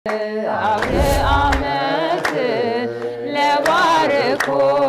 አውደ ዓመት ለባርኮ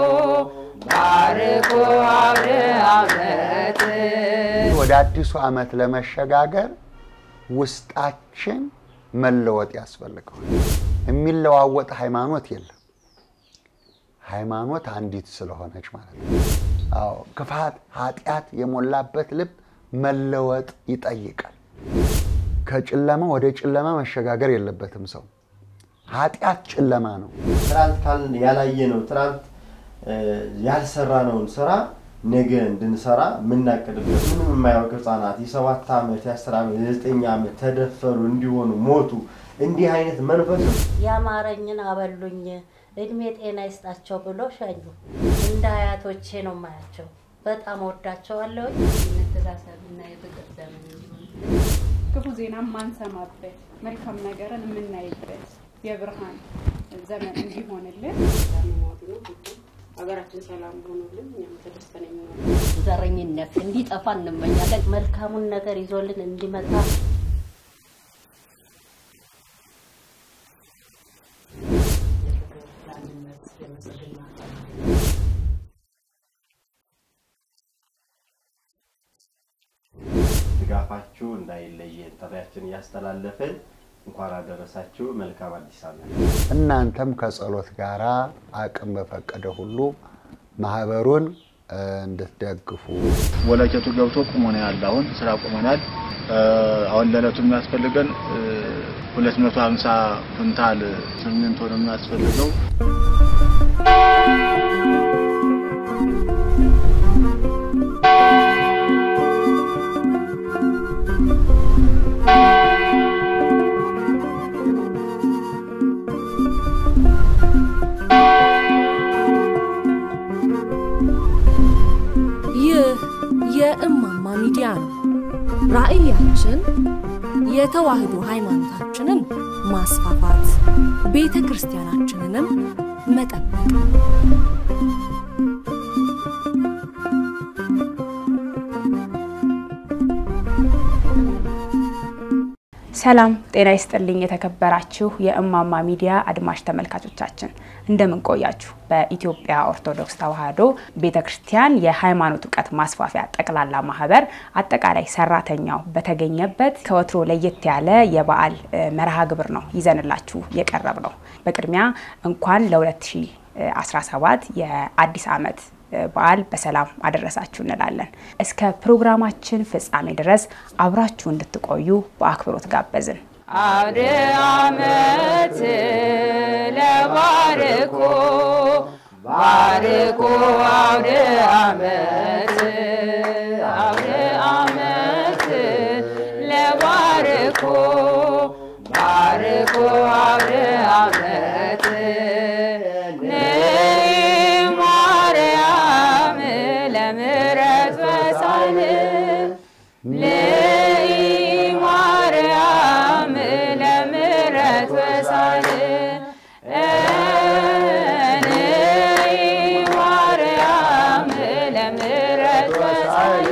ባርኮ አውደ ዓመት ወደ አዲሱ ዓመት ለመሸጋገር ውስጣችን መለወጥ ያስፈልገዋል። የሚለዋወጥ ሃይማኖት የለም። ሃይማኖት አንዲት ስለሆነች ማለት ነው። አዎ ክፋት፣ ኃጢአት የሞላበት ልብ መለወጥ ይጠይቃል። ከጨለማ ወደ ጨለማ መሸጋገር የለበትም ሰው። ኃጢአት ጨለማ ነው። ትናንት ካልን ያላየ ነው ትናንት ያልሰራነውን ስራ ነገ እንድንሰራ የምናቅድበት ምንም የማያውቅ ህጻናት የሰባት ዓመት የአስር ዓመት የዘጠኝ ዓመት ተደፈሩ እንዲሆኑ ሞቱ። እንዲህ አይነት መንፈስ ያማረኝን አበሉኝ እድሜ ጤና ይስጣቸው ብሎ ሸኙ። እንደ አያቶቼ ነው ማያቸው። በጣም ወዳቸዋለሁ። የመተሳሰብና የፍቅር ዘመን እንዲሆን ክፉ ዜና ማንሰማበት መልካም ነገርን የምናይበት የብርሃን ዘመን እንዲሆንልን ሀገራችን ሰላም ሆኖልን እኛም ተደስተን የምንኖር ዘረኝነት እንዲጠፋ እንመኛለን። መልካሙን ነገር ይዞልን እንዲመጣ ድጋፋችሁ እንዳይለየን ጥሪያችን እያስተላለፍን እንኳን አደረሳችሁ። መልካም አዲስ ዓመት። እናንተም ከጸሎት ጋር አቅም በፈቀደ ሁሉ ማህበሩን እ፣ እንድትደግፉ ወለኬቱ ገብቶ ቁሞ ነው ያለ። አሁን ስራ ቁመናል። አሁን ለዕለቱ የሚያስፈልገን ሁለት መቶ ሀምሳ ኩንታል ሲሚንቶ ነው የሚያስፈልገው። ይህ የእማማ ሚዲያ ነው። ራዕያችን የተዋህዶ ሃይማኖታችንን ማስፋፋት፣ ቤተ ክርስቲያናችንንም መጠበቅ ነው። ሰላም ጤና ይስጥልኝ። የተከበራችሁ የእማማ ሚዲያ አድማጭ ተመልካቾቻችን እንደምን ቆያችሁ? በኢትዮጵያ ኦርቶዶክስ ተዋሕዶ ቤተ ክርስቲያን የሃይማኖት እውቀት ማስፋፊያ ጠቅላላ ማህበር አጠቃላይ ሰራተኛው በተገኘበት ከወትሮ ለየት ያለ የበዓል እ፣ መርሃ ግብር ነው ይዘንላችሁ የቀረብ ነው። በቅድሚያ እንኳን ለ2017 የአዲስ ዓመት በዓል በሰላም አደረሳችሁ እንላለን። እስከ ፕሮግራማችን ፍጻሜ ድረስ አብራችሁ እንድትቆዩ በአክብሮት ጋበዝን። አውደ ዓመት ለባርኮ ባርኮ አውደ ዓመት አውደ ዓመት ለባርኮ ባርኮ አውደ ዓመት ነይ ማርያም ለምሕረት በሳል ነይ ማርያም ለምሕረት በሳል ነይ ማርያም ለምሕረት በሳል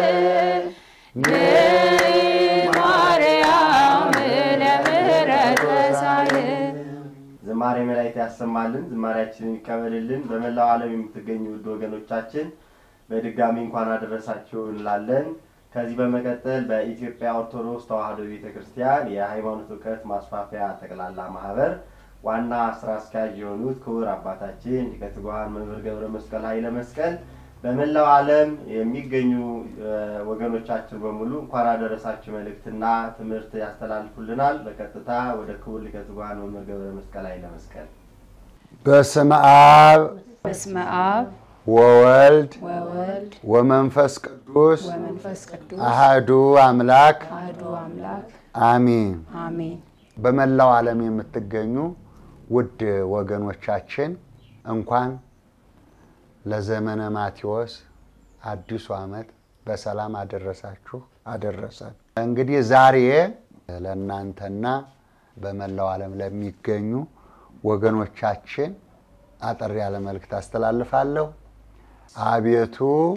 ነይ ማርያም ለምሕረት በሳል ዝማሬ መላእክት ያሰማልን፣ ዝማሬያችንን ይቀበልልን። በመላው ዓለም የምትገኙ ውድ ወገኖቻችን በድጋሚ እንኳን አደረሳችሁ እንላለን። ከዚህ በመቀጠል በኢትዮጵያ ኦርቶዶክስ ተዋሕዶ ቤተ ክርስቲያን የሃይማኖት እውቀት ማስፋፊያ ጠቅላላ ማህበር ዋና ስራ አስኪያጅ የሆኑት ክቡር አባታችን ሊቀ ትጉሃን መምህር ገብረ መስቀል ኃይለ መስቀል በመላው ዓለም የሚገኙ እ፣ ወገኖቻችን በሙሉ እንኳን አደረሳችሁ መልእክትና ትምህርት ያስተላልፉልናል። በቀጥታ ወደ ክቡር ሊቀ ትጉሃን መምህር ገብረ መስቀል ኃይለ መስቀል በስመ አብ በስመ አብ ወወልድ ወወልድ ወመንፈስ ቅዱስ ወመንፈስ ቅዱስ አሃዱ አምላክ አሐዱ አምላክ አሚን። አሜን። በመላው ዓለም የምትገኙ ውድ ወገኖቻችን እንኳን ለዘመነ ማቴዎስ አዲሱ ዓመት በሰላም አደረሳችሁ አደረሰን። እንግዲህ ዛሬ ለእናንተና በመላው ዓለም ለሚገኙ ወገኖቻችን አጠር ያለ መልእክት አስተላልፋለሁ። አቤቱ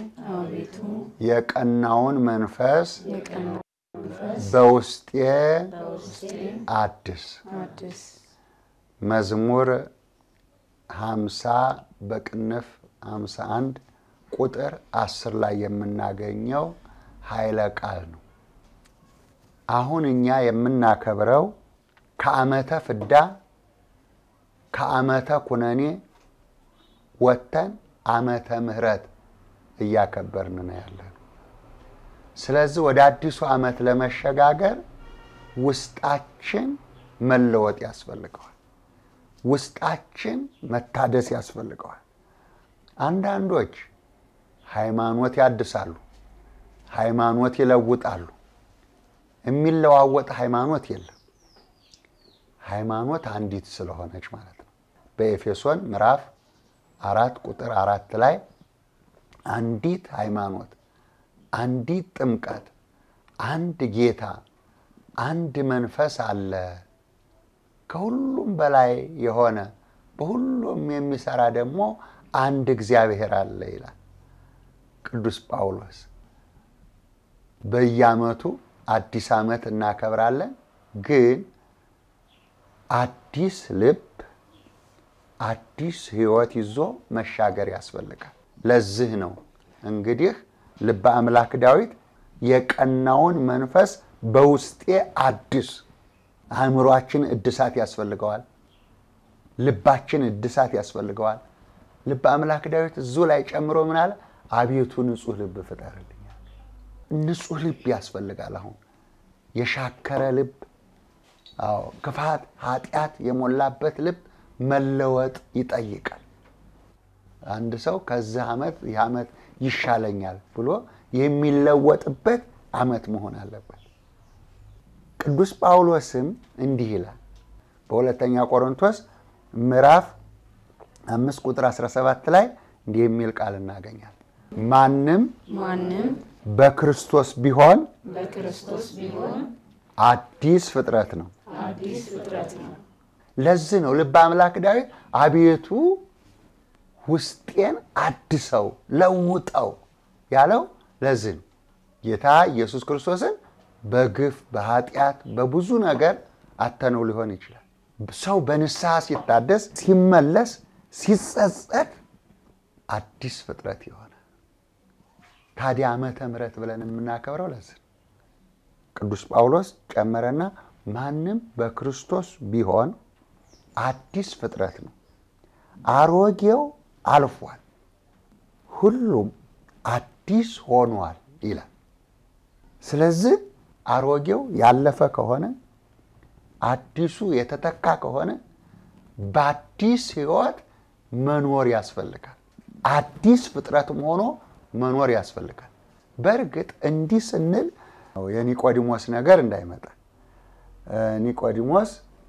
የቀናውን መንፈስ በውስጤ አድስ። አዲስ መዝሙር 50 በቅንፍ 51 ቁጥር 10 ላይ የምናገኘው ኃይለ ቃል ነው። አሁን እኛ የምናከብረው ከዓመተ ፍዳ ከዓመተ ኩነኔ ወጥተን ዓመተ ምሕረት እያከበርን ነው ያለን። ስለዚህ ወደ አዲሱ ዓመት ለመሸጋገር ውስጣችን መለወጥ ያስፈልገዋል። ውስጣችን መታደስ ያስፈልገዋል። አንዳንዶች ሃይማኖት ያድሳሉ፣ ሃይማኖት ይለውጣሉ። የሚለዋወጥ ሃይማኖት የለም። ሃይማኖት አንዲት ስለሆነች ማለት ነው። በኤፌሶን ምዕራፍ አራት ቁጥር አራት ላይ አንዲት ሃይማኖት፣ አንዲት ጥምቀት፣ አንድ ጌታ፣ አንድ መንፈስ አለ ከሁሉም በላይ የሆነ በሁሉም የሚሰራ ደግሞ አንድ እግዚአብሔር አለ ይላል ቅዱስ ጳውሎስ። በየዓመቱ አዲስ ዓመት እናከብራለን፣ ግን አዲስ ልብ አዲስ ሕይወት ይዞ መሻገር ያስፈልጋል። ለዚህ ነው እንግዲህ ልበ አምላክ ዳዊት የቀናውን መንፈስ በውስጤ አድስ አእምሯችን እድሳት ያስፈልገዋል። ልባችን እድሳት ያስፈልገዋል። ልበ አምላክ ዳዊት እዙ ላይ ጨምሮ ምን አለ? አቤቱ ንጹሕ ልብ ፍጠርልኛል። ንጹሕ ልብ ያስፈልጋል። አሁን የሻከረ ልብ፣ አዎ ክፋት፣ ኃጢአት የሞላበት ልብ መለወጥ ይጠይቃል። አንድ ሰው ከዚህ ዓመት ይህ ዓመት ይሻለኛል ብሎ የሚለወጥበት ዓመት መሆን አለበት። ቅዱስ ጳውሎስም እንዲህ ይላል በሁለተኛ ቆሮንቶስ ምዕራፍ አምስት ቁጥር 17 ላይ እንዲህ የሚል ቃል እናገኛለን። ማንም ማንም በክርስቶስ ቢሆን በክርስቶስ ቢሆን አዲስ ፍጥረት ነው። አዲስ ፍጥረት ነው። ለዚህ ነው ልበ አምላክ ዳዊት አቤቱ ውስጤን አድሰው ለውጠው ያለው ለዚህ ነው። ጌታ ኢየሱስ ክርስቶስን በግፍ በኃጢአት በብዙ ነገር አተነው ሊሆን ይችላል። ሰው በንስሐ ሲታደስ ሲመለስ ሲጸጸት አዲስ ፍጥረት የሆነ ታዲያ ዓመተ ምሕረት ብለን የምናከብረው ለዚህ ነው። ቅዱስ ጳውሎስ ጨመረና ማንም በክርስቶስ ቢሆን አዲስ ፍጥረት ነው፣ አሮጌው አልፏል፣ ሁሉም አዲስ ሆኗል ይላል። ስለዚህ አሮጌው ያለፈ ከሆነ አዲሱ የተተካ ከሆነ በአዲስ ሕይወት መኖር ያስፈልጋል። አዲስ ፍጥረትም ሆኖ መኖር ያስፈልጋል። በእርግጥ እንዲህ ስንል የኒቆዲሞስ ነገር እንዳይመጣ ኒቆዲሞስ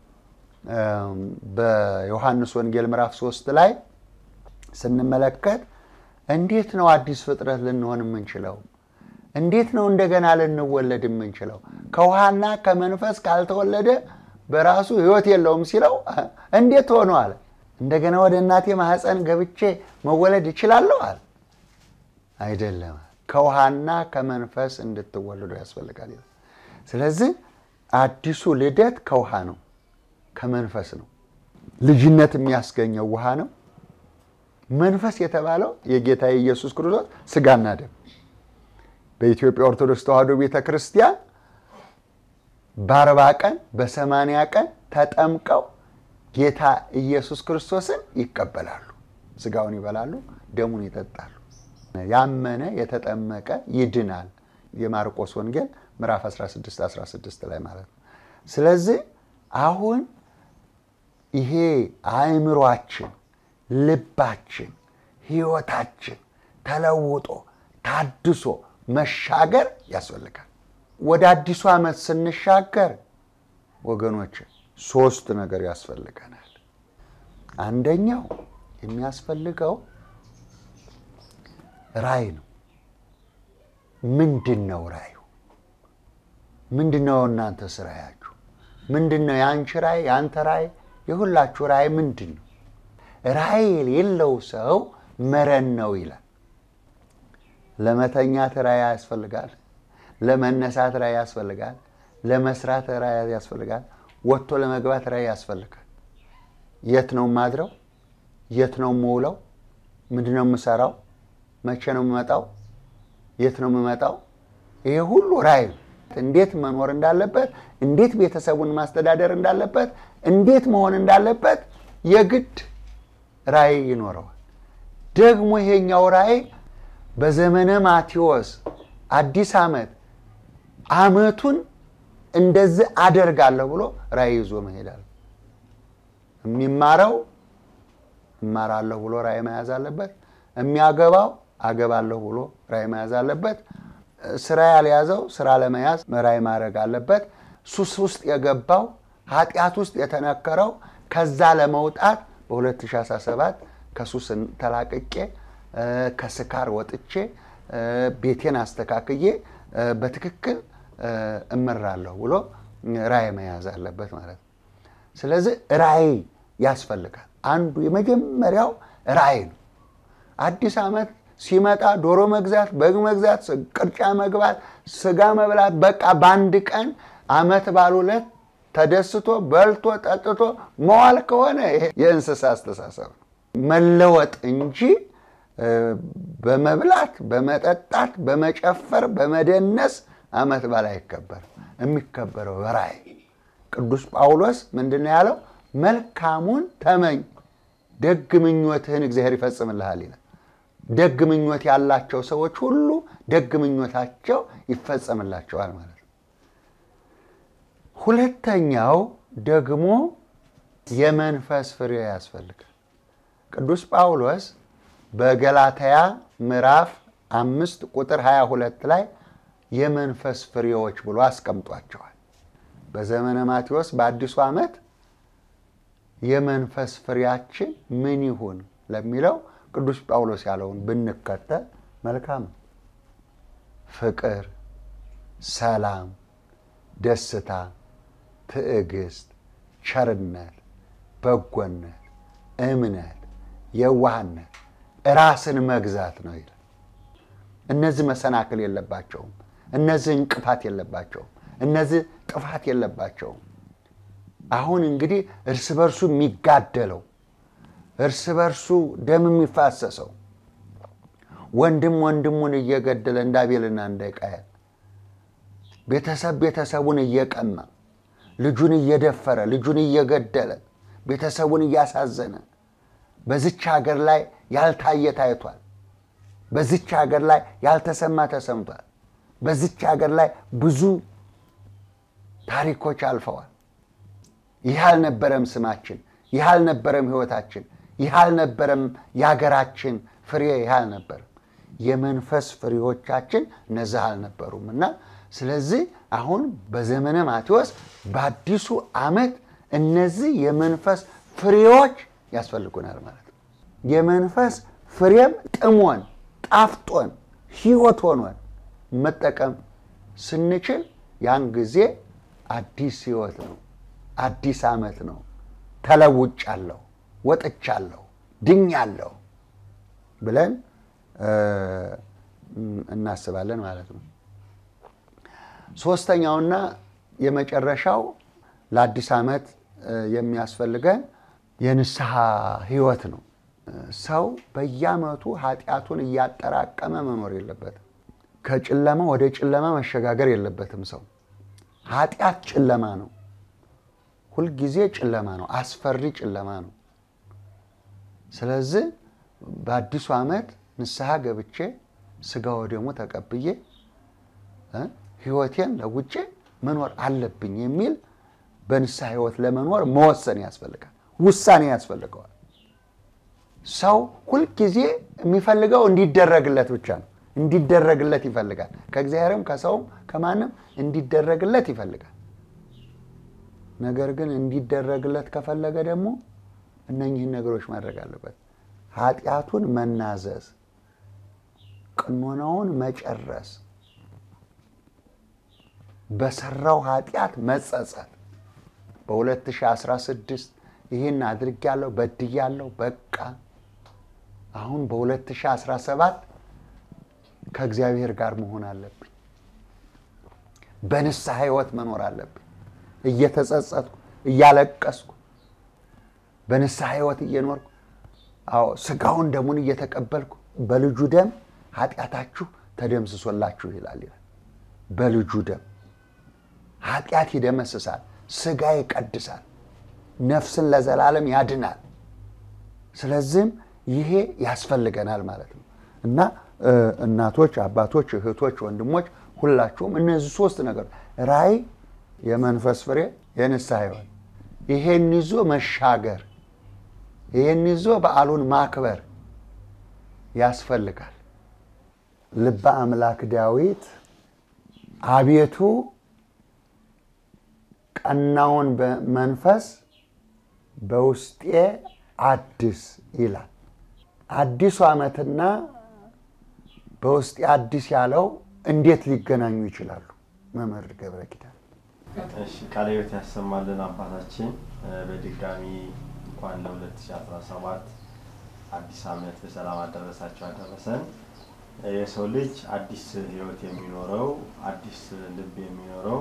በዮሐንስ ወንጌል ምዕራፍ ሶስት ላይ ስንመለከት እንዴት ነው አዲስ ፍጥረት ልንሆን የምንችለው? እንዴት ነው እንደገና ልንወለድ የምንችለው? ከውሃና ከመንፈስ ካልተወለደ በራሱ ሕይወት የለውም ሲለው እንዴት ሆኖ አለ። እንደገና ወደ እናቴ ማህፀን ገብቼ መወለድ እችላለሁ አለ። አይደለም፣ ከውሃና ከመንፈስ እንድትወለዱ ያስፈልጋል ይላል። ስለዚህ አዲሱ ልደት ከውሃ ነው፣ ከመንፈስ ነው። ልጅነት የሚያስገኘው ውሃ ነው። መንፈስ የተባለው የጌታ የኢየሱስ ክርስቶስ ስጋና ደም በኢትዮጵያ ኦርቶዶክስ ተዋሕዶ ቤተ ክርስቲያን በአርባ ቀን በሰማንያ ቀን ተጠምቀው ጌታ ኢየሱስ ክርስቶስን ይቀበላሉ። ስጋውን ይበላሉ፣ ደሙን ይጠጣሉ። ያመነ የተጠመቀ ይድናል። የማርቆስ ወንጌል ምዕራፍ 16 16 ላይ ማለት ነው። ስለዚህ አሁን ይሄ አእምሯችን፣ ልባችን፣ ህይወታችን ተለውጦ ታድሶ መሻገር ያስፈልጋል። ወደ አዲሱ ዓመት ስንሻገር ወገኖች ሶስት ነገር ያስፈልገናል። አንደኛው የሚያስፈልገው ራእይ ነው። ምንድን ነው ራእዩ? ምንድን ነው እናንተ ራእያችሁ? ምንድን ነው የአንቺ ራእይ፣ የአንተ ራእይ፣ የሁላችሁ ራእይ ምንድን ነው? ራእይ የሌለው ሰው መረን ነው ይላል። ለመተኛት ራእይ ያስፈልጋል። ለመነሳት ራእይ ያስፈልጋል። ለመስራት ራእይ ያስፈልጋል። ወጥቶ ለመግባት ራእይ ያስፈልጋል። የት ነው የማድረው? የት ነው የምውለው? ምንድን ነው የምሰራው? መቼ ነው የምመጣው? የት ነው የምመጣው? ይሄ ሁሉ ራዕይ ነው። እንዴት መኖር እንዳለበት፣ እንዴት ቤተሰቡን ማስተዳደር እንዳለበት፣ እንዴት መሆን እንዳለበት የግድ ራዕይ ይኖረዋል። ደግሞ ይሄኛው ራዕይ በዘመነ ማቴዎስ አዲስ ዓመት ዓመቱን እንደዚህ አደርጋለሁ ብሎ ራዕይ ይዞ መሄዳል። የሚማረው እማራለሁ ብሎ ራዕይ መያዝ አለበት። የሚያገባው አገባለሁ ብሎ ራዕይ መያዝ አለበት። ስራ ያልያዘው ስራ ለመያዝ ራዕይ ማድረግ አለበት። ሱስ ውስጥ የገባው ኃጢአት ውስጥ የተነከረው ከዛ ለመውጣት በ2017 ከሱስ ተላቅቄ ከስካር ወጥቼ ቤቴን አስተካክዬ በትክክል እመራለሁ ብሎ ራዕይ መያዝ አለበት ማለት ነው። ስለዚህ ራዕይ ያስፈልጋል። አንዱ የመጀመሪያው ራዕይ ነው። አዲስ ዓመት ሲመጣ ዶሮ መግዛት፣ በግ መግዛት፣ ቅርጫ መግባት፣ ስጋ መብላት በቃ በአንድ ቀን ዓመት ባሉ ዕለት ተደስቶ በልቶ ጠጥቶ መዋል ከሆነ ይሄ የእንስሳ አስተሳሰብ ነው። መለወጥ እንጂ በመብላት በመጠጣት በመጨፈር በመደነስ ዓመት በዓል አይከበርም። የሚከበረው በራዕይ ቅዱስ ጳውሎስ ምንድን ነው ያለው? መልካሙን ተመኝ ደግ ምኞትህን እግዚአብሔር ይፈጽምልሃል ይላል። ደግ ምኞት ያላቸው ሰዎች ሁሉ ደግ ምኞታቸው ይፈጸምላቸዋል ማለት ነው። ሁለተኛው ደግሞ የመንፈስ ፍሬ ያስፈልጋል። ቅዱስ ጳውሎስ በገላትያ ምዕራፍ አምስት ቁጥር 22 ላይ የመንፈስ ፍሬዎች ብሎ አስቀምጧቸዋል። በዘመነ ማቴዎስ በአዲሱ ዓመት የመንፈስ ፍሬያችን ምን ይሁን ለሚለው ቅዱስ ጳውሎስ ያለውን ብንከተል መልካም ነው። ፍቅር፣ ሰላም፣ ደስታ፣ ትዕግስት፣ ቸርነት፣ በጎነት፣ እምነት፣ የዋህነት፣ ራስን መግዛት ነው ይላል። እነዚህ መሰናክል የለባቸውም። እነዚህ እንቅፋት የለባቸውም። እነዚህ ጥፋት የለባቸውም። አሁን እንግዲህ እርስ በርሱ የሚጋደለው እርስ በርሱ ደም የሚፋሰሰው ወንድም ወንድሙን እየገደለ እንደ አቤልና እንደ ቃየል ቤተሰብ ቤተሰቡን እየቀማ ልጁን እየደፈረ ልጁን እየገደለ ቤተሰቡን እያሳዘነ በዚች ሀገር ላይ ያልታየ ታይቷል። በዚች ሀገር ላይ ያልተሰማ ተሰምቷል። በዚች ሀገር ላይ ብዙ ታሪኮች አልፈዋል። ይህ አልነበረም ስማችን፣ ይህ አልነበረም ህይወታችን፣ ይህ አልነበረም የሀገራችን ፍሬ፣ ይህ አልነበረም የመንፈስ ፍሬዎቻችን እነዚህ አልነበሩም እና ስለዚህ አሁን በዘመነ ማቴዎስ በአዲሱ ዓመት እነዚህ የመንፈስ ፍሬዎች ያስፈልጉናል ማለት ነው። የመንፈስ ፍሬም ጥሞን ጣፍጦን ህይወት ሆኖን መጠቀም ስንችል ያን ጊዜ አዲስ ህይወት ነው፣ አዲስ ዓመት ነው። ተለውጫለሁ፣ ወጥቻለሁ፣ ድኛለሁ ብለን እናስባለን ማለት ነው። ሶስተኛውና የመጨረሻው ለአዲስ ዓመት የሚያስፈልገን የንስሐ ህይወት ነው። ሰው በየዓመቱ ኃጢአቱን እያጠራቀመ መኖር የለበትም። ከጨለማ ወደ ጨለማ መሸጋገር የለበትም። ሰው ኃጢአት ጨለማ ነው፣ ሁልጊዜ ጨለማ ነው፣ አስፈሪ ጨለማ ነው። ስለዚህ በአዲሱ ዓመት ንስሐ ገብቼ ስጋ ወደሙ ተቀብዬ ህይወቴን ለውጬ መኖር አለብኝ የሚል በንስሐ ህይወት ለመኖር መወሰን ያስፈልጋል፣ ውሳኔ ያስፈልገዋል። ሰው ሁልጊዜ የሚፈልገው እንዲደረግለት ብቻ ነው። እንዲደረግለት ይፈልጋል። ከእግዚአብሔርም ከሰውም ከማንም እንዲደረግለት ይፈልጋል። ነገር ግን እንዲደረግለት ከፈለገ ደግሞ እነኚህን ነገሮች ማድረግ አለበት። ኃጢአቱን መናዘዝ፣ ቅኖናውን መጨረስ፣ በሰራው ኃጢአት መጸጸት። በ2016 ይህን አድርጌያለሁ፣ በድያለሁ፣ በቃ አሁን በ2017 ከእግዚአብሔር ጋር መሆን አለብኝ። በንስሐ ህይወት መኖር አለብኝ። እየተጸጸትኩ እያለቀስኩ በንስሐ ህይወት እየኖርኩ አዎ ስጋውን ደሙን እየተቀበልኩ በልጁ ደም ኃጢአታችሁ ተደምስሶላችሁ ይላል ይላል። በልጁ ደም ኃጢአት ይደመስሳል፣ ስጋ ይቀድሳል፣ ነፍስን ለዘላለም ያድናል። ስለዚህም ይሄ ያስፈልገናል ማለት ነው እና እናቶች፣ አባቶች፣ እህቶች፣ ወንድሞች ሁላችሁም እነዚህ ሶስት ነገር ራእይ፣ የመንፈስ ፍሬ፣ የንስሐ ህይወት ይሄን ይዞ መሻገር ይህን ይዞ በዓሉን ማክበር ያስፈልጋል። ልበ አምላክ ዳዊት አቤቱ ቀናውን መንፈስ በውስጤ አድስ ይላል። አዲሱ ዓመትና በውስጤ አዲስ ያለው እንዴት ሊገናኙ ይችላሉ? መምህር ገብረ ኪዳን። እሺ ቃለ ሕይወት ያሰማልን አባታችን። በድጋሚ እንኳን ለ2017 አዲስ ዓመት በሰላም አደረሳቸው አደረሰን። የሰው ልጅ አዲስ ህይወት የሚኖረው አዲስ ልብ የሚኖረው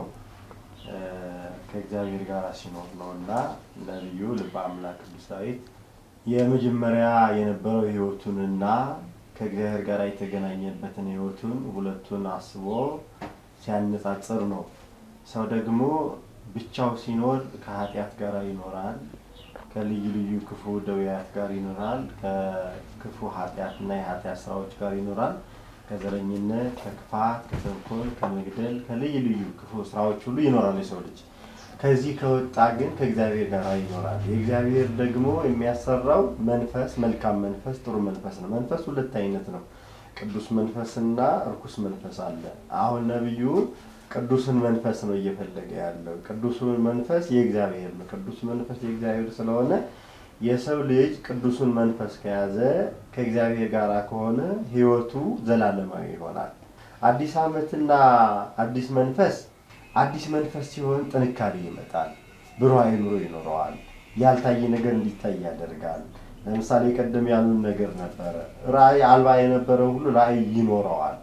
ከእግዚአብሔር ጋር ሲኖር ነው እና ነቢዩ ልበ አምላክ ቅዱስ ዳዊት የመጀመሪያ የነበረው ህይወቱንና ከእግዚአብሔር ጋር የተገናኘበትን ህይወቱን ሁለቱን አስቦ ሲያነጻጽር ነው። ሰው ደግሞ ብቻው ሲኖር ከኃጢአት ጋር ይኖራል፣ ከልዩ ልዩ ክፉ ደውያት ጋር ይኖራል፣ ከክፉ ኃጢአትና የኃጢአት ስራዎች ጋር ይኖራል፣ ከዘረኝነት፣ ከክፋት፣ ከተንኮል፣ ከመግደል፣ ከልዩ ልዩ ክፉ ስራዎች ሁሉ ይኖራል የሰው ልጅ። ከዚህ ከወጣ ግን ከእግዚአብሔር ጋር ይኖራል። የእግዚአብሔር ደግሞ የሚያሰራው መንፈስ መልካም መንፈስ፣ ጥሩ መንፈስ ነው። መንፈስ ሁለት አይነት ነው። ቅዱስ መንፈስና እርኩስ መንፈስ አለ። አሁን ነቢዩ ቅዱስን መንፈስ ነው እየፈለገ ያለው። ቅዱሱ መንፈስ የእግዚአብሔር ነው። ቅዱስ መንፈስ የእግዚአብሔር ስለሆነ የሰው ልጅ ቅዱሱን መንፈስ ከያዘ ከእግዚአብሔር ጋር ከሆነ ህይወቱ ዘላለማዊ ይሆናል። አዲስ ዓመትና አዲስ መንፈስ አዲስ መንፈስ ሲሆን ጥንካሬ ይመጣል፣ ብሩህ አእምሮ ይኖረዋል፣ ያልታየ ነገር እንዲታይ ያደርጋል። ለምሳሌ ቀደም ያሉን ነገር ነበረ። ራእይ አልባ የነበረው ሁሉ ራእይ ይኖረዋል።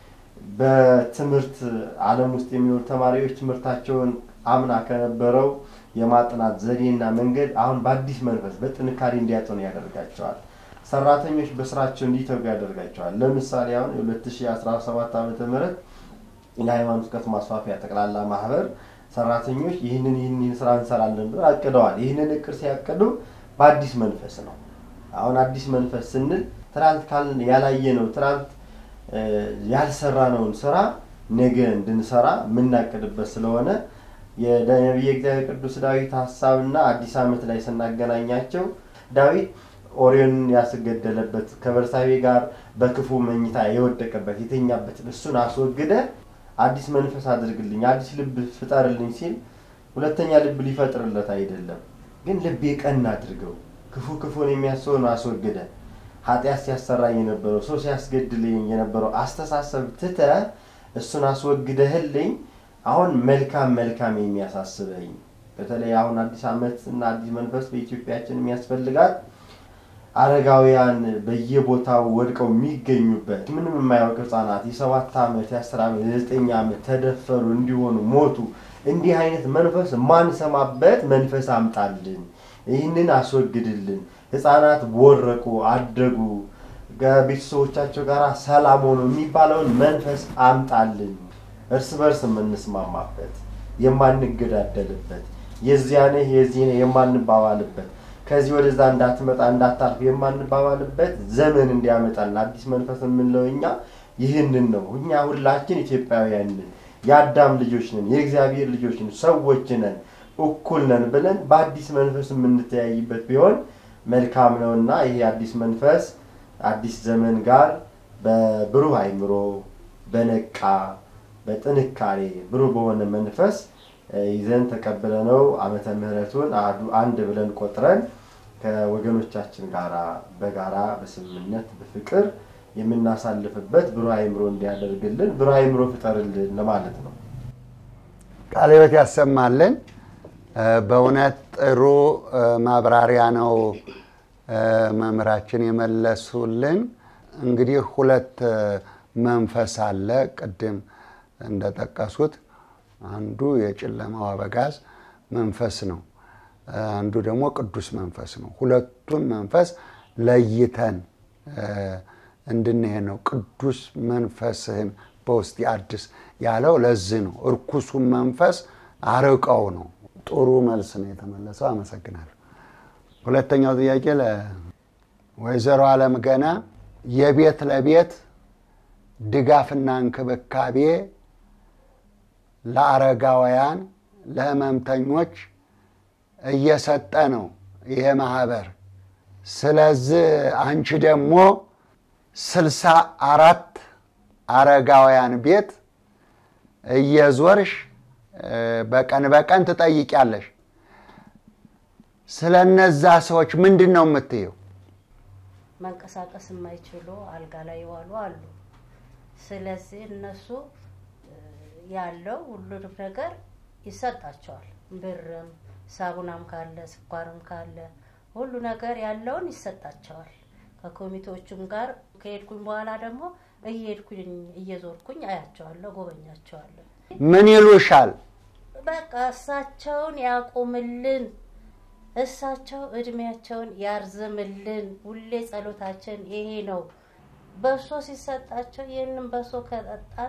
በትምህርት ዓለም ውስጥ የሚኖሩ ተማሪዎች ትምህርታቸውን አምና ከነበረው የማጥናት ዘዴና መንገድ አሁን በአዲስ መንፈስ በጥንካሬ እንዲያጠኑ ያደርጋቸዋል። ሰራተኞች በስራቸው እንዲተጉ ያደርጋቸዋል። ለምሳሌ አሁን የ2017 ዓ ም የሃይማኖት እውቀት ማስፋፊያ ጠቅላላ ማህበር ሰራተኞች ይህንን ይህን ይህን ስራ እንሰራለን ብለው አቅደዋል። ይህንን እቅድ ሲያቅዱ በአዲስ መንፈስ ነው። አሁን አዲስ መንፈስ ስንል ትናንት ካልን ያላየ ነው ትናንት ያልሰራነውን ስራ ነገ እንድንሰራ የምናቅድበት ስለሆነ የነቢየ እግዚአብሔር ቅዱስ ዳዊት ሀሳብና አዲስ ዓመት ላይ ስናገናኛቸው ዳዊት ኦሪዮንን ያስገደለበት ከበርሳቤ ጋር በክፉ መኝታ የወደቀበት የተኛበት እሱን አስወግደ አዲስ መንፈስ አድርግልኝ፣ አዲስ ልብ ፍጠርልኝ ሲል ሁለተኛ ልብ ሊፈጥርለት አይደለም፣ ግን ልብ የቀና አድርገው ክፉ ክፉን የሚያስበውን አስወግደ ኃጢአት ሲያሰራኝ የነበረው ሰው ሲያስገድልኝ የነበረው አስተሳሰብ ትተ እሱን አስወግደህልኝ አሁን መልካም መልካም የሚያሳስበኝ በተለይ አሁን አዲስ ዓመት እና አዲስ መንፈስ በኢትዮጵያችን የሚያስፈልጋት አረጋውያን በየቦታው ወድቀው የሚገኙበት ምንም የማያውቅ ህጻናት የሰባት ዓመት የአስር ዓመት የዘጠኝ ዓመት ተደፈሩ እንዲሆኑ ሞቱ። እንዲህ አይነት መንፈስ ማንሰማበት መንፈስ አምጣልን፣ ይህንን አስወግድልን። ህፃናት ቦረቁ፣ አደጉ፣ ከቤተሰቦቻቸው ጋር ሰላም ሆኑ የሚባለውን መንፈስ አምጣልን። እርስ በርስ የምንስማማበት የማንገዳደልበት የዚያ ነህ የዚህ ነህ የማንባባልበት ከዚህ ወደዛ እንዳትመጣ እንዳታልፍ የማንባባልበት ዘመን እንዲያመጣልን አዲስ መንፈስ የምንለው እኛ ይህንን ነው። እኛ ሁላችን ኢትዮጵያውያን ነን፣ የአዳም ልጆች ነን፣ የእግዚአብሔር ልጆች ነን፣ ሰዎች ነን፣ እኩል ነን ብለን በአዲስ መንፈስ የምንተያይበት ቢሆን መልካም ነውና ይሄ አዲስ መንፈስ አዲስ ዘመን ጋር በብሩህ አይምሮ በነቃ በጥንካሬ ብሩህ በሆነ መንፈስ ይዘን ተቀብለነው ዓመተ ምሕረቱን አንድ ብለን ቆጥረን ከወገኖቻችን ጋራ በጋራ በስምምነት በፍቅር የምናሳልፍበት ብሩህ አይምሮ እንዲያደርግልን ብሩህ አይምሮ ፍጠርልን ለማለት ነው። ቃለ ሕይወት ያሰማልን። በእውነት ጥሩ ማብራሪያ ነው መምህራችን የመለሱልን። እንግዲህ ሁለት መንፈስ አለ ቅድም እንደጠቀሱት አንዱ የጨለማው አበጋዝ መንፈስ ነው። አንዱ ደግሞ ቅዱስ መንፈስ ነው። ሁለቱን መንፈስ ለይተን እንድንሄድ ነው። ቅዱስ መንፈስህን በውስጥ አድስ ያለው ለዚህ ነው። እርኩሱን መንፈስ አርቀው ነው። ጥሩ መልስ ነው የተመለሰው። አመሰግናለሁ። ሁለተኛው ጥያቄ ለወይዘሮ አለም ገና የቤት ለቤት ድጋፍና እንክብካቤ ለአረጋውያን ለህመምተኞች እየሰጠ ነው ይሄ ማህበር። ስለዚህ አንቺ ደግሞ ስልሳ አራት አረጋውያን ቤት እየዞርሽ በቀን በቀን ትጠይቂያለሽ። ስለ እነዛ ሰዎች ምንድን ነው የምትየው? መንቀሳቀስ የማይችሉ አልጋ ላይ ይዋሉ አሉ። ስለዚህ እነሱ ያለው ሁሉንም ነገር ይሰጣቸዋል። ብርም፣ ሳቡናም ካለ ስኳርም ካለ ሁሉ ነገር ያለውን ይሰጣቸዋል። ከኮሚቴዎቹም ጋር ከሄድኩኝ በኋላ ደግሞ እየሄድኩኝ እየዞርኩኝ አያቸዋለሁ፣ ጎበኛቸዋለሁ። ምን ይሉሻል? በቃ እሳቸውን ያቁምልን፣ እሳቸው እድሜያቸውን ያርዝምልን። ሁሌ ጸሎታችን ይሄ ነው። በሶ ሲሰጣቸው ይህንን በሶ ከጠጣን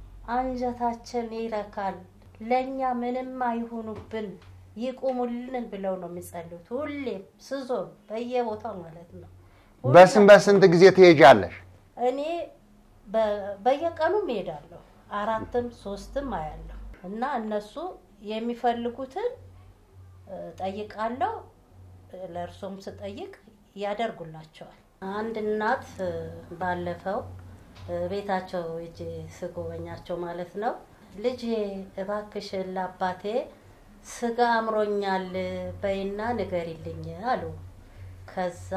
አንጀታችን ይረካል። ለእኛ ምንም አይሁኑብን፣ ይቁሙልን ብለው ነው የሚጸልዩት። ሁሌም ስዞን በየቦታው ማለት ነው። በስንት በስንት ጊዜ ትሄጃለሽ? እኔ በየቀኑ እሄዳለሁ። አራትም ሶስትም አያለሁ እና እነሱ የሚፈልጉትን ጠይቃለሁ። ለእርሶም ስጠይቅ ያደርጉላቸዋል። አንድ እናት ባለፈው ቤታቸው እጅ ስጎበኛቸው ማለት ነው ልጄ እባክሽን ለአባቴ ስጋ አምሮኛል በይና ንገሪልኝ አሉ። ከዛ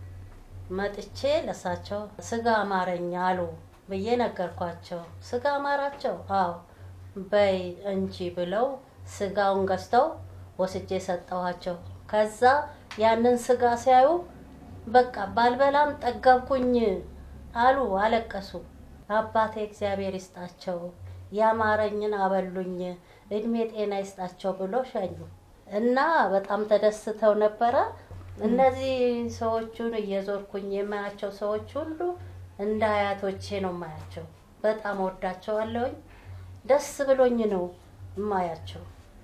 መጥቼ ለሳቸው ስጋ አማረኛ አሉ ብዬ ነገርኳቸው። ስጋ አማራቸው? አዎ በይ እንጂ ብለው ስጋውን ገዝተው ወስጄ ሰጠኋቸው። ከዛ ያንን ስጋ ሲያዩ በቃ ባልበላም ጠገብኩኝ አሉ፣ አለቀሱ። አባቴ እግዚአብሔር ይስጣቸው ያማረኝን አበሉኝ፣ እድሜ ጤና ይስጣቸው ብሎ ሸኙ እና በጣም ተደስተው ነበረ። እነዚህ ሰዎቹን እየዞርኩኝ የማያቸው ሰዎች ሁሉ እንደ አያቶቼ ነው የማያቸው። በጣም ወዳቸዋለሁኝ። ደስ ብሎኝ ነው የማያቸው።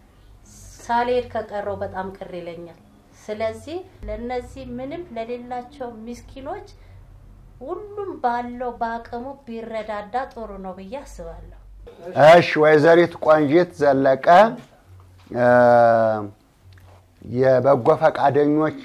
ሳልሄድ ከቀረው በጣም ቅር ይለኛል። ስለዚህ ለነዚህ ምንም ለሌላቸው ምስኪኖች ሁሉም ባለው በአቅሙ ቢረዳዳ ጥሩ ነው ብዬ አስባለሁ። እሺ፣ ወይዘሪት ቆንጂት ዘለቀ የበጎ ፈቃደኞች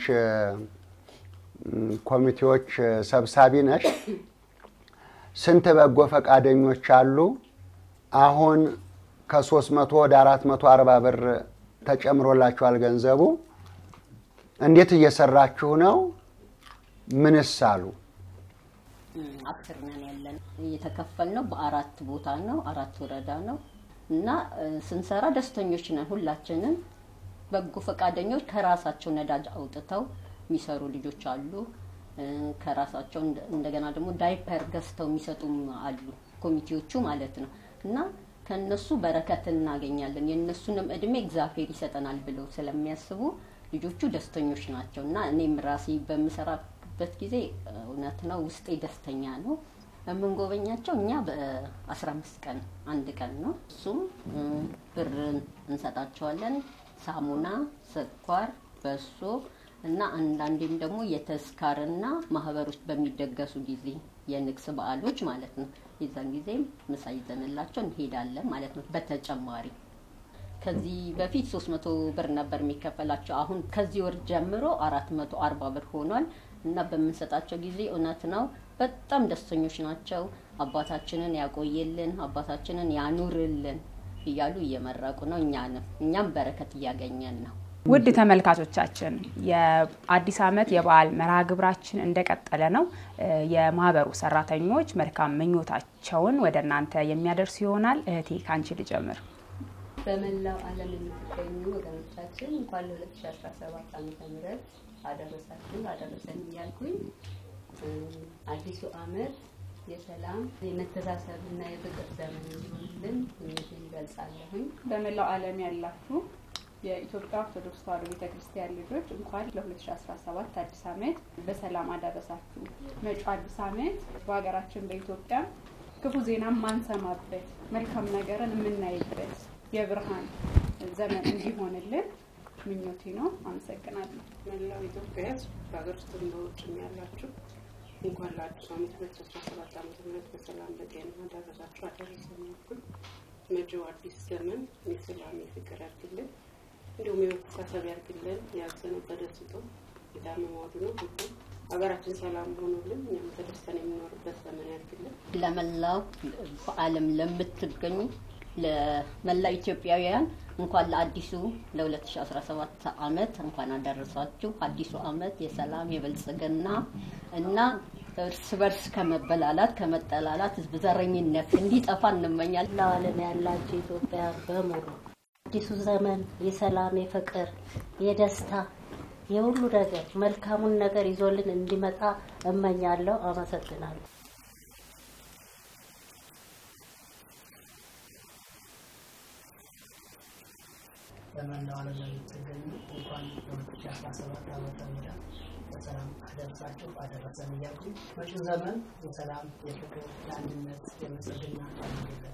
ኮሚቴዎች ሰብሳቢ ነሽ። ስንት በጎ ፈቃደኞች አሉ? አሁን ከሶስት መቶ ወደ አራት መቶ አርባ ብር ተጨምሮላችኋል ገንዘቡ። እንዴት እየሰራችሁ ነው? ምንስ አሉ? አስር ነን ያለን እየተከፈልነው በአራት ቦታ ነው፣ አራት ወረዳ ነው እና ስንሰራ ደስተኞች ነን ሁላችንም። በጎ ፈቃደኞች ከራሳቸው ነዳጅ አውጥተው የሚሰሩ ልጆች አሉ። ከራሳቸው እንደገና ደግሞ ዳይፐር ገዝተው የሚሰጡም አሉ፣ ኮሚቴዎቹ ማለት ነው እና ከነሱ በረከት እናገኛለን። የእነሱንም እድሜ እግዚአብሔር ይሰጠናል ብለው ስለሚያስቡ ልጆቹ ደስተኞች ናቸው እና እኔም ራሴ በምሰራበት ጊዜ እውነት ነው ውስጤ ደስተኛ ነው። የምንጎበኛቸው እኛ በአስራ አምስት ቀን አንድ ቀን ነው። እሱም ብር እንሰጣቸዋለን፣ ሳሙና፣ ስኳር፣ በሶ እና አንዳንዴም ደግሞ የተስካርና ማህበሮች በሚደገሱ ጊዜ የንግስ በዓሎች ማለት ነው። የዛን ጊዜም ምሳ ይዘንላቸው እንሄዳለን ማለት ነው። በተጨማሪ ከዚህ በፊት 300 ብር ነበር የሚከፈላቸው። አሁን ከዚህ ወር ጀምሮ 440 ብር ሆኗል እና በምንሰጣቸው ጊዜ እውነት ነው በጣም ደስተኞች ናቸው። አባታችንን ያቆየልን፣ አባታችንን ያኑርልን እያሉ እየመረቁ ነው። እኛንም እኛም በረከት እያገኘን ነው። ውድ ተመልካቾቻችን የአዲስ ዓመት የበዓል መርሃ ግብራችን እንደቀጠለ ነው። የማህበሩ ሰራተኞች መልካም ምኞታቸውን ወደ እናንተ የሚያደርሱ ይሆናል። እህቴ ከአንቺ ልጀምር። በመላው ዓለም የምትገኙ ወገኖቻችን እንኳን ለ2017 ዓመተ ምህረት አደረሳችሁ አደረሰን እያልኩኝ አዲሱ ዓመት የሰላም የመተሳሰብ እና የፍቅር ዘመን እንዲሆንልን ምኞቴን እገልጻለሁኝ። በመላው ዓለም ያላችሁ የኢትዮጵያ ኦርቶዶክስ ተዋሕዶ ቤተክርስቲያን ልጆች እንኳን ለ2017 አዲስ ዓመት በሰላም አደረሳችሁ። መጪው አዲስ ዓመት በሀገራችን በኢትዮጵያ ክፉ ዜና ማንሰማበት መልካም ነገርን የምናይበት የብርሃን ዘመን እንዲሆንልን ምኞቴ ነው። አመሰግናለሁ። መላው ኢትዮጵያ ሕዝብ በሀገር ውስጥም በውጭም ያላችሁ እንኳን ለአዲሱ ዓመት ሁለት ሺ አስራ ሰባት ዓመተ ምህረት በሰላም በጤና አደረሳችሁ አደረሰን ያልኩኝ። መጪው አዲስ ዘመን የሰላም የፍቅር ያድርግልን፣ እንዲሁም የመተሳሰብ ያድርግልን። ያዘነው ተደስቶ የታመመው አድኖ ሁሉም ሀገራችን ሰላም ሆኖልን እኛም ተደስተን የምኖርበት ዘመን ያድርግልን። ለመላው በዓለም ለምትገኙ ለመላው ኢትዮጵያውያን እንኳን ለአዲሱ ለ2017 ዓመት እንኳን አደረሳችሁ። አዲሱ ዓመት የሰላም የብልጽግና እና እርስ በርስ ከመበላላት ከመጠላላት ዘረኝነት እንዲጠፋ እንመኛለን። ለዓለም ያላችሁ ኢትዮጵያ በሙሉ አዲሱ ዘመን የሰላም የፍቅር የደስታ የሁሉ ነገር መልካሙን ነገር ይዞልን እንዲመጣ እመኛለሁ። አመሰግናለሁ። በመላው ዓለም ለምትገኙ እንኳን ለ2017 ዓመተ ምህረት በሰላም አደረሳችሁ አደረሰን እያልኩ መጪው ዘመን የሰላም የፍቅር የአንድነት የብልጽግና ያድርግልን።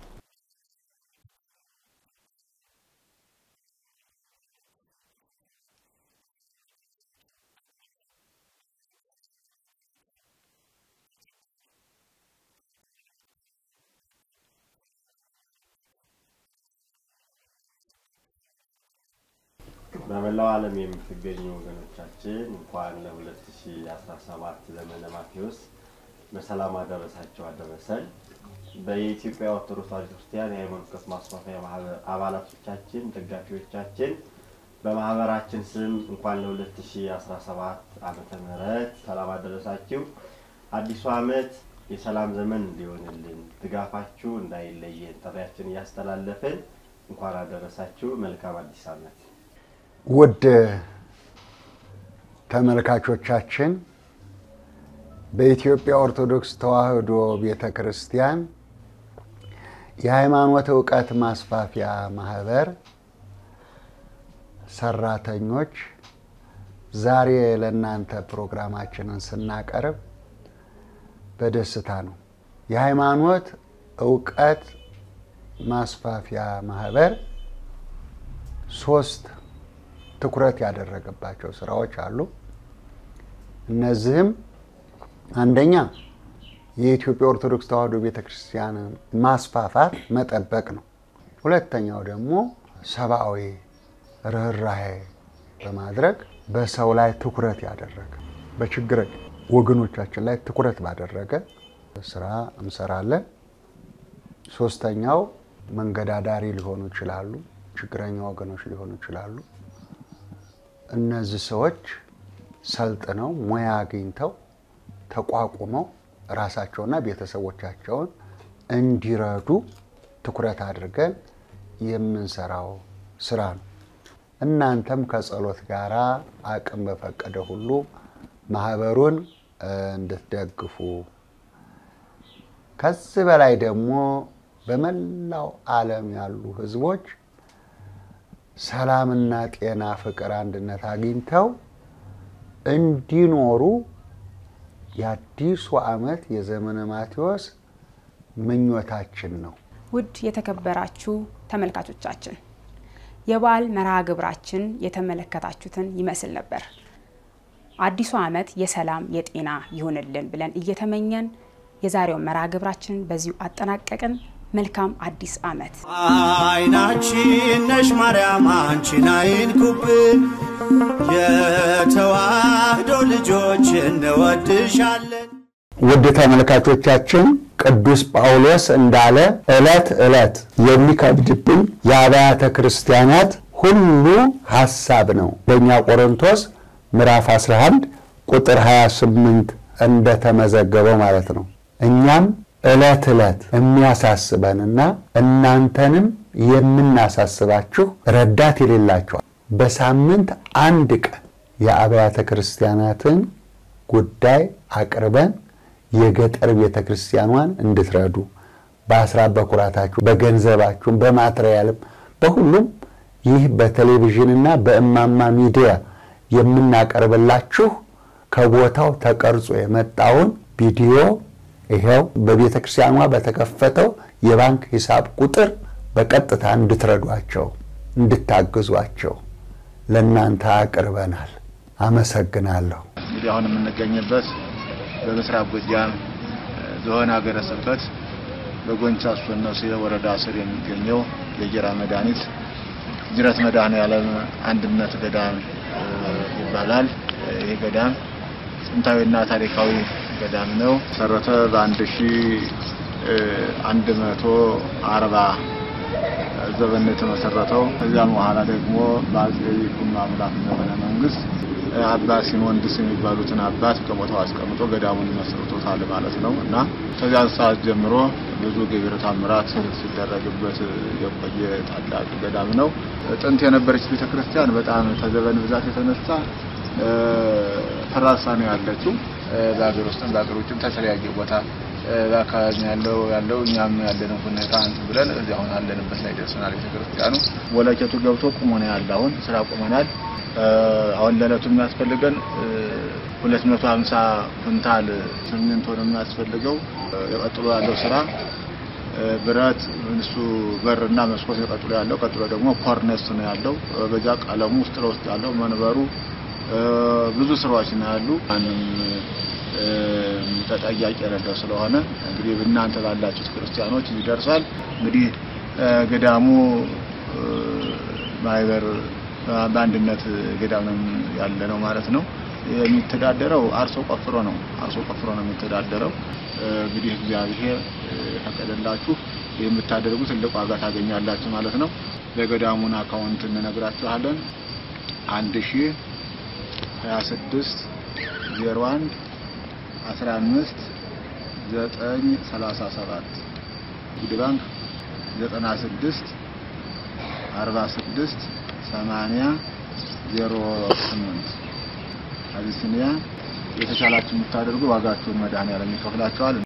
በመላው ዓለም የምትገኙ ወገኖቻችን እንኳን ለ2017 ዘመነ ማቴዎስ በሰላም አደረሳቸው አደረሰን። በየኢትዮጵያ ኦርቶዶክስ ተዋሕዶ ክርስቲያን የሃይማኖት እውቀት ማስፋፊያ ማህበር አባላቶቻችን፣ ደጋፊዎቻችን በማህበራችን ስም እንኳን ለ2017 ዓመተ ምህረት ሰላም አደረሳችሁ። አዲሱ ዓመት የሰላም ዘመን እንዲሆንልን ድጋፋችሁ እንዳይለየን ጥሪያችን እያስተላለፍን እንኳን አደረሳችሁ። መልካም አዲስ ዓመት። ውድ ተመልካቾቻችን በኢትዮጵያ ኦርቶዶክስ ተዋሕዶ ቤተ ክርስቲያን የሃይማኖት እውቀት ማስፋፊያ ማህበር ሰራተኞች ዛሬ ለእናንተ ፕሮግራማችንን ስናቀርብ በደስታ ነው። የሃይማኖት እውቀት ማስፋፊያ ማህበር ሶስት ትኩረት ያደረገባቸው ስራዎች አሉ። እነዚህም አንደኛ የኢትዮጵያ ኦርቶዶክስ ተዋሕዶ ቤተክርስቲያንን ማስፋፋት መጠበቅ ነው። ሁለተኛው ደግሞ ሰብአዊ ርኅራሄ በማድረግ በሰው ላይ ትኩረት ያደረገ በችግረኛ ወገኖቻችን ላይ ትኩረት ባደረገ ስራ እንሰራለን። ሶስተኛው መንገዳዳሪ ሊሆኑ ይችላሉ፣ ችግረኛ ወገኖች ሊሆኑ ይችላሉ። እነዚህ ሰዎች ሰልጥነው ሙያ አግኝተው ተቋቁመው ራሳቸውና ቤተሰቦቻቸውን እንዲረዱ ትኩረት አድርገን የምንሰራው ስራ ነው። እናንተም ከጸሎት ጋር አቅም በፈቀደ ሁሉ ማህበሩን እንድትደግፉ ከዚህ በላይ ደግሞ በመላው ዓለም ያሉ ህዝቦች ሰላምና ጤና፣ ፍቅር፣ አንድነት አግኝተው እንዲኖሩ የአዲሱ ዓመት የዘመነ ማቴዎስ ምኞታችን ነው። ውድ የተከበራችሁ ተመልካቾቻችን የበዓል መርሃ ግብራችን የተመለከታችሁትን ይመስል ነበር። አዲሱ ዓመት የሰላም የጤና ይሁንልን ብለን እየተመኘን የዛሬውን መርሃ ግብራችን በዚሁ አጠናቀቅን። መልካም አዲስ ዓመት። አይናችን ነሽ ማርያም አንቺን አይንኩብን፣ የተዋህዶ ልጆች እንወድሻለን። ውድ ተመልካቾቻችን ቅዱስ ጳውሎስ እንዳለ ዕለት ዕለት የሚከብድብኝ የአብያተ ክርስቲያናት ሁሉ ሐሳብ ነው። በእኛ ቆሮንቶስ ምዕራፍ 11 ቁጥር 28 እንደተመዘገበው ማለት ነው። እኛም ዕለት ዕለት የሚያሳስበንና እናንተንም የምናሳስባችሁ ረዳት የሌላቸዋል በሳምንት አንድ ቀን የአብያተ ክርስቲያናትን ጉዳይ አቅርበን የገጠር ቤተ ክርስቲያኗን እንድትረዱ በአስራት በኩራታችሁ በገንዘባችሁም በማትሪያልም በሁሉም ይህ በቴሌቪዥንና በእማማ ሚዲያ የምናቀርብላችሁ ከቦታው ተቀርጾ የመጣውን ቪዲዮ ይኸው በቤተ ክርስቲያኗ በተከፈተው የባንክ ሂሳብ ቁጥር በቀጥታ እንድትረዷቸው እንድታግዟቸው ለእናንተ አቅርበናል። አመሰግናለሁ። እንግዲህ አሁን የምንገኝበት በምስራቅ ጎጃም ዞን ሀገረ ስብከት በጎንቻ ሶነሴ ወረዳ ስር የሚገኘው የጌራ መድኃኒት ጅረት መድኃኔዓለም አንድነት ገዳም ይባላል። ይህ ገዳም ጥንታዊና ታሪካዊ ገዳም ነው። መሰረተ በአንድ ሺ አንድ መቶ አርባ ዘመን የተመሰረተው። ከዚያም በኋላ ደግሞ በአጼ ይኩኖ አምላክ ዘመነ መንግስት አባ ሲኖንድስ የሚባሉትን አባት ከቦታው አስቀምጦ ገዳሙን መስርቶታል ማለት ነው እና ከዚያ ሰዓት ጀምሮ ብዙ ገቢረ ተአምራት ሲደረግበት የቆየ ታላቅ ገዳም ነው። ጥንት የነበረች ቤተክርስቲያን በጣም ከዘመን ብዛት የተነሳ ፈራርሳ ነው ያለችው። በሀገር ውስጥም በሀገር ውጭም ተለያየ ቦታ በአካባቢ ያለው ያለው እኛም ያለንን ሁኔታ እንትን ብለን እዚህ አሁን አለንበት ላይ ደርሰናል። ቤተክርስቲያኑ ወለኬቱ ገብቶ ቁሞ ነው ያለ። አሁን ስራ ቁመናል። አሁን ለዕለቱ የሚያስፈልገን ሁለት መቶ ሀምሳ ኩንታል ሲሚንቶ ነው የሚያስፈልገው። የቀጥሎ ያለው ስራ ብረት እሱ በርና መስኮት የቀጥሎ ያለው ቀጥሎ ደግሞ ኮርነስ ነው ያለው። በዛ ቀለሙ ውስጥ ለውስጥ ያለው መንበሩ ብዙ ስራዎች ነው ያሉ። ማንም ተጠያቂ የሌለው ስለሆነ እንግዲህ እናንተ ባላችሁት ክርስቲያኖች ይደርሳል። እንግዲህ ገዳሙ ማህበር በአንድነት ገዳም ያለ ነው ማለት ነው። የሚተዳደረው አርሶ ቆፍሮ ነው። አርሶ ቆፍሮ ነው የሚተዳደረው። እንግዲህ እግዚአብሔር ፈቀደላችሁ የምታደርጉ ትልቅ ዋጋ ታገኛላችሁ ማለት ነው። የገዳሙን አካውንት እንነግራችኋለን። አንድ ሺህ ሀያ ስድስት ዜሮ አንድ አስራ አምስት ዘጠኝ ሰላሳ ሰባት ንግድ ባንክ ዘጠና ስድስት አርባ ስድስት ሰማንያ ዜሮ ስምንት አቢሲኒያ የተቻላችሁ የምታደርጉ ዋጋችሁን መድኃኔዓለም ይከፍላችኋል።